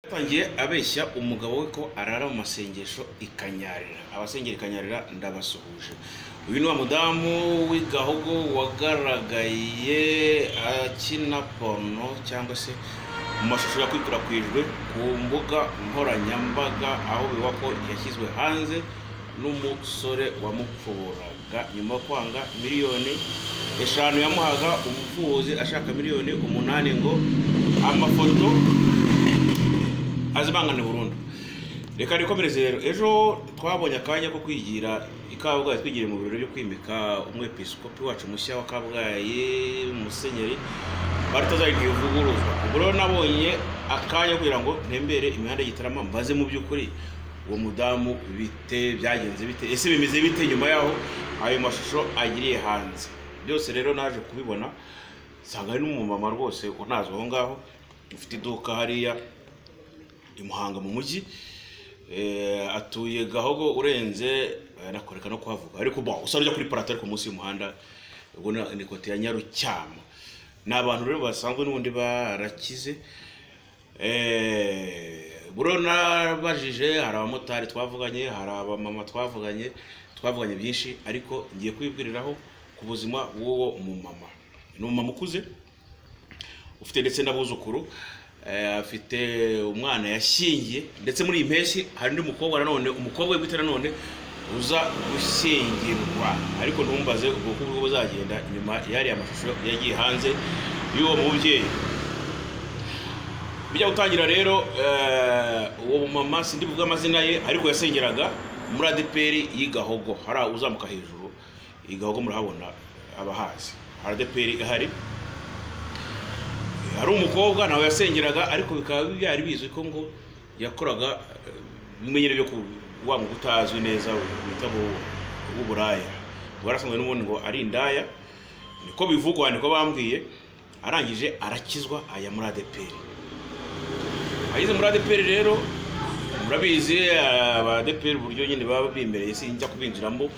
Yatangiye abeshya umugabo we ko arara mu masengesho ikanyarira abasengera ikanyarira ndabasuhuje uyu ni wa mudamu w'igahogo wagaragaye akina porno cyangwa se mu mashusho yakwirakwijwe ku mbuga nkoranyambaga aho bivuga ko yashyizwe hanze n'umusore wamupfuraga nyuma yo kwanga miliyoni eshanu yamuhaga umufuzi ashaka miliyoni umunani ngo amafoto azibangane burundu reka nikomereze rero ejo twabonye akanya ko kwigira i kabgayi twigiriye mu birori byo kwimika umwepiskopi wacu mushya wa kabgayi musenyeri baritazagiye uvuguruzwa ubwo rero nabonye akanya kugira ngo ntembere imihanda y'igitarama mbaze mu by'ukuri uwo mudamu bite byagenze bite ese bimeze bite nyuma yaho ayo mashusho agiriye hanze byose rero naje kubibona nsanga ari n'umumama rwose unazwi aho ngaho ufite iduka hariya i muhanga mu mujyi Eh, atuye gahogo urenze eh, nakoreka no kuhavuga ariko bon usa n'ujya kuri parato ariko munsi y'umuhanda ubwo na- ni kote ya nyarucyama ni abantu rero basanzwe n'ubundi barakize Eh, buro nabajije hari abamotari twavuganye hari abamama twavuganye twavuganye byinshi ariko ngiye kwibwiriraho ku buzima bw'uwo mumama ni umumama ukuze ufite ndetse n'abuzukuru eh, afite umwana yashyingiye ndetse muri iyi mpeshyi hari undi mukobwa nanone umukobwa we bwite nanone uza gushyingirwa ariko ntumbaze ubwoko bwo buzagenda nyuma y'ariya mashusho yagiye hanze y'uwo mubyeyi bijya gutangira rero eh, uwo mama sindi buvuge amazina ye ariko yasengeraga muri adeperi y'igahogo hari uzamuka hejuru igahogo murahabona abahazi hari adeperi ihari hari umukobwa nawe yasengeraga ariko bikaba byari bizwi ko ngo yakoraga eh, ibimenyero byo ku- wa mwuga utazwi neza bita bu- w'uburaya warasanzwe n'ubundi ngo ari indaya niko bivugwa niko bambwiye arangije arakizwa aya muri adeperi ageze muri adeperi rero murabizi abadeperi uburyo nyine baba bimereye sinjya kubinjiramo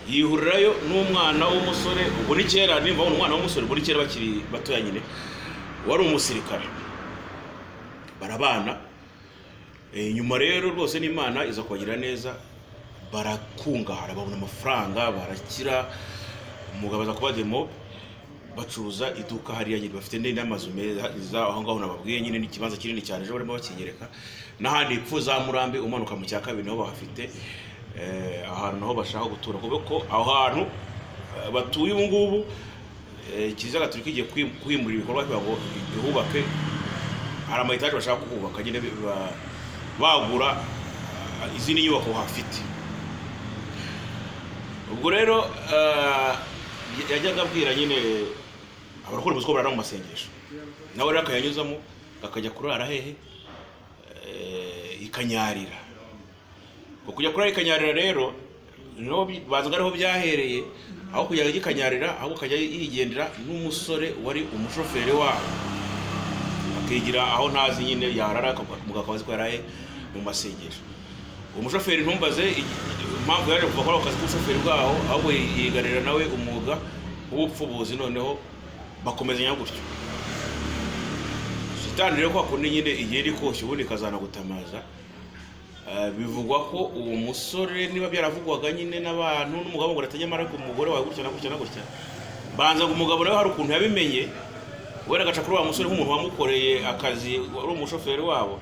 yihurirayo n'umwana w'umusore ubwo ni kera nimba babona umwana w'umusore ubwo ni kera bakiri batoya nyine wari umusirikare barabana Eh, nyuma rero rwose n'imana iza kubagira neza barakungahara babona amafaranga barakira umugabo aza kuba demo bacuruza iduka hariya nyine bafite ndi- n'amazu meza aho ngaho nababwiye nyine n'ikibanza kinini cyane ejo barimo bakinyereka n'ahandi ipfu za murambi umanuka mu cya kabiri niho bahafite eh, ahantu naho bashaka gutura kubera ko aho hantu eh, batuye ubu ngubu eh, kiliziya gatolika igiye kwim- kwimurira ibikorwa kugira ngo ihubake hari ama etaje bashaka kuhubaka nyine ba- bagura ah, izindi nyubako hafite ubwo rero ah, yajyaga abwira nyine abakora ubuzwa barara mu masengesho nawe rero akayanyuzamo akajya kurara hehe Eh, ikanyarira ngo kujya kurara ikanyarira rero niho bi- bazaga ariho byahereye aho kujya ikanyarira ahubwo akajya yigendera n'umusore wari umushoferi wabo akigira aho ntazi nyine yarara akavuga akaba azi ko yaraye mu masengesho uwo mushoferi ntumbaze igi- impamvu yaje kuva kuri ako kazi k'ubushoferi bwaho ahubwo yigarira nawe umwuga w'ubupfubuzi noneho bakomezanya gutyo shitani rero kwa kundi nyine igihe iri koshya ubundi ikazanagutamaza Eh, bivugwa ko uwo musore niba byaravugwaga nyine n'abantu n'umugabo ngo ratanyamara ku mugore wawe gutya na gutya na gutya banza ngo umugabo nawe hari ukuntu yabimenye wenda agaca kuri wa musore nk'umuntu wamukoreye akazi wari umushoferi wabo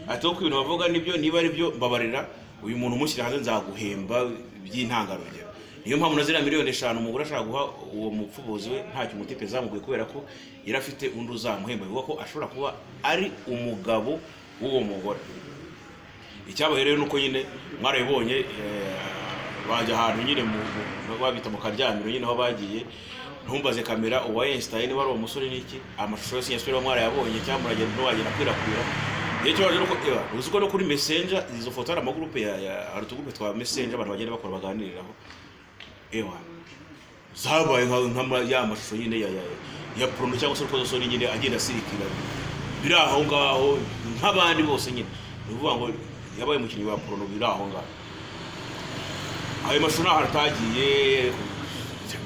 ati ko ibintu bavuga nibyo niba ari byo mbabarira uyu muntu umushyira hanze nzaguhemba by'intangarugero niyo mpamvu na ziriya miliyoni eshanu umugore ashaka guha uwo mupfubuzi we ntacyo umutipe zamuguye kubera ko yari afite undi uzamuhemba bivuga ko ashobora kuba ari umugabo w'uwo mugore icyabaherewe nuko nyine mwarabibonye eh, bajya ahantu nyine mu mu- babita mu karyamiro nyine aho bagiye ntumbaze kamera uwa Einstein wari uwo musore n'iki amashusho yose yasubira mwarayabonye cyangwa muragenda ntiwagenda akwirakwira igihe cyo baje nuko eba uzi ko no kuri messenger izo foto hari amagurupe ya ya hari utugurupe twa messenger abantu bagenda bakora baganiriraho ewa zabaye nka nka ma- ya mashusho nyine ya ya ya porno cyangwa se urukozasoni nyine agenda asirikira biri aho ngaho nk'abandi bose nyine ni ukuvuga ngo yabaye umukinnyi wa porno biri aho ngaho ayo mashusho ntaho atagiye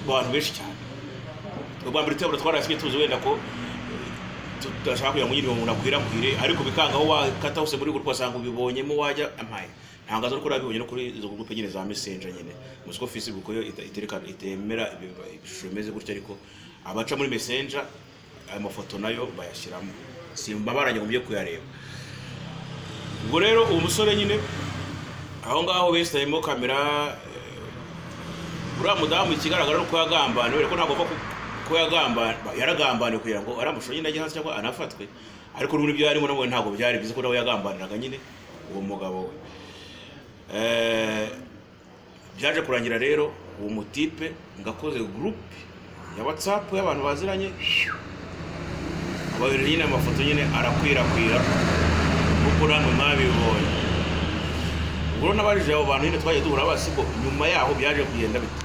ku bantu benshi cyane ubwa mbere tuyabura twarasigaye tuzi wenda ko eh, tudashaka kugira ngo nyine umuntu akwirakwire ariko bikanga aho wakata hose muri gurupe wasanga ubibonyemo wajya ampaye ntabwo azi ko urabibonye no kuri izo gurupe nyine za mesenja nyine muzi ko facebook yo ita- itereka- itemera ibi- ibishusho bimeze gutya ariko abaca muri mesenja ayo mafoto nayo bayashyiramo simba barangije kuyareba ubwo rero uwo musore nyine aho ngaho besitayemo kamera eh, uriya mudamu ikigaragara ni uko yagambaniwe ariko ntabwo apfa ku- ko yagambaniwe yaragambaniwe kugira ngo aramushore nyine ajye hasi cyangwa anafatwe ariko n'ubundi ibyo yarimo nabonye ntabwo byari bizi ko nawe yagambaniraga nyine uwo mugabo we Eh, byaje kurangira rero uwo mutipe ngakoze gurupe ya watsapu y'abantu baziranye babiri nyine amafoto nyine arakwirakwira nk'uko namwe mwabibonye ubwo rero n'abarije abo bantu nyine twagiye duhura basigo nyuma yaho byaje kugenda bite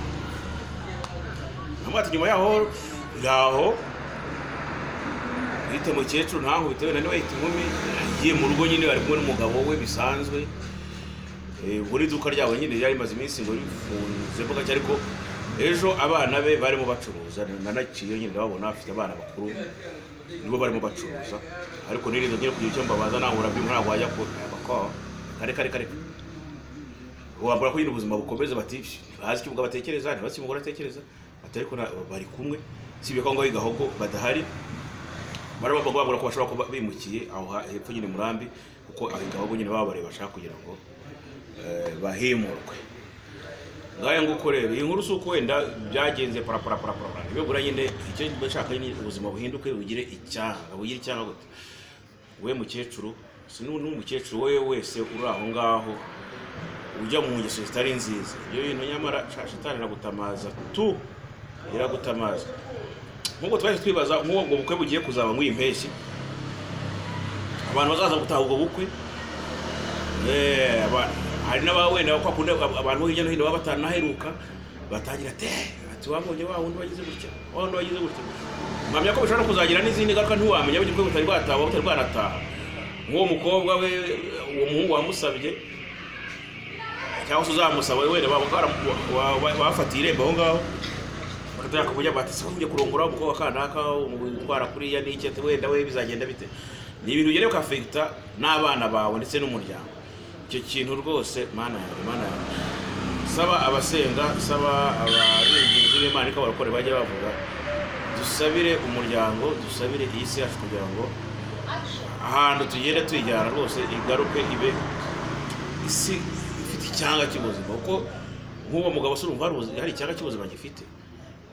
namwe ati nyuma yaho ngaho yita mukecuru ntaho bitewe na niwe yita inkumi agiye mu rugo nyine bari kumwe n'umugabo we bisanzwe Eh, ubwo n'iduka ryabo nyine ryari rimaze iminsi ngo rifunze mbuga ki ariko ejo abana be barimo bacuruza nanaciye nyine ndababona bafite abana bakuru nibo barimo bacuruza ariko nirinda ngiye kugira icyo mbabaza nahura byo ntabwo wajya kubaka kare kare kare wabura ko nyine ubuzima bukomeza bati ntibazi icyo umugabo atekereza ntibazi icyo umugore atekereza ati ariko na- bari kumwe si ibyo ko ngo gahogo badahari baraba bagwabura ko bashobora kuba bimukiye aho ha- hepfo nyine murambi kuko aho gahogo nyine baba bareba bashaka kugira ngo eh, bahemurwe ngaye nguko rero iyi nkuru si uko wenda byagenze paraparaparapara nibibura nyine icyo bashaka nyine ubuzima buhinduke bugire icyanga bugire icyanga gute we mukecuru si n'u- n'umukecuru we wese uri aho ngaho ujya mu ngeso zitari nziza ibyo bintu nyamara sha- shitani iragutamaza tu iragutamaza nk'uko twahise twibaza nk'uwo ubwo bukwe bugiye kuzaba nk'iyi mpeshyi abantu bazaza gutaha ubwo bukwe Eh, aba- hari n'aba wenda kwa kundi ab- abantu bo hirya no hino baba batanaheruka batangira te ati wabonye wa wundi wagize gutya wa wundi wagize gutya mpamya ko bishobora no kuzagira n'izindi ngaruka ntiwamenya bityo butari bwataha butari bwanataha nk'uwo mukobwa we uwo muhungu wamusabye cyangwa se uzamusaba we wenda baba bara- wa- wa- bafatiye irembo aho ngaho bakatera kuburyo bati se ujye kurongora umukobwa kanaka umutwara kuriya n'iki ati wenda we bizagenda bite ni ibintu ugere ukafekita n'abana bawe ndetse n'umuryango icyo kintu rwose mana yanjye mana yanjye saba abasenga saba abarengezi b'imana ko abarokore bajya bavuga dusabire umuryango dusabire iyi si yacu kugira ngo ahantu tugenda tuyijyana rwose igaruke ibe isi ifite icyanga cy'ubuzima kuko nk'uwo mugabo si urumva hari ubuzi- hari icyanga cy'ubuzima gifite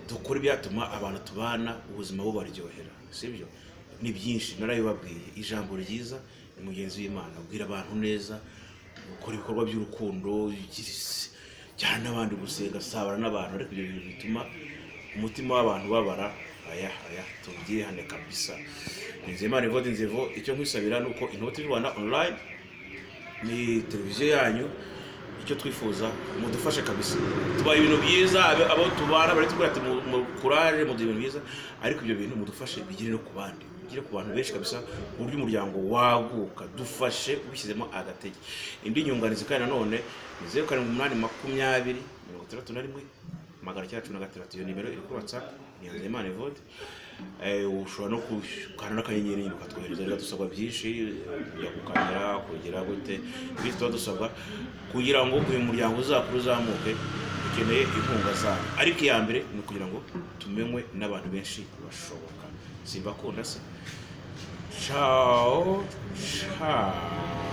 dukora ibyatuma abantu tubana ubuzima bubaryohera sibyo ni byinshi narabibabwiye ijambo ryiza ni mugenzi w'imana abwira abantu neza gukora ibikorwa by'urukundo ugira isi, jyana n'abandi gusenga sabana n'abantu ariko ibyo bintu bituma umutima w'abantu babara aya aya tubyihane kabisa nizeyimana evode nzevo icyo nkwisabira ni uko inoti y'u rwanda online ni televiziyo yanyu icyo twifuza mudufashe kabisa tubaha ibintu byiza abe- abo tubana bari tubwira ati mukuraje muduha ibintu byiza ariko ibyo bintu mudufashe bigire no ku bandi bigire ku bantu benshi kabisa ku buryo umuryango waguka dufashe ubishyizemo agatege indi nyunganizi kandi nanone ni zeru karindwi umunani makumyabiri mirongo itandatu na rimwe magana cyenda cumi na gatandatu iyo nimero iri kuri watsapu ni Nzeyimana Evode Eh, ushobora no gukanda n'akanyenyeri nyine ukatwohereza rero dusabwa byinshi kujya gukamera kugira gute ibindi tuba dusabwa kugira ngo uyu muryango uzakure uzamuke ukeneye inkunga zayo ariko iya mbere ni ukugira ngo tumenywe n'abantu benshi bashoboka simbakunda se ciao ciao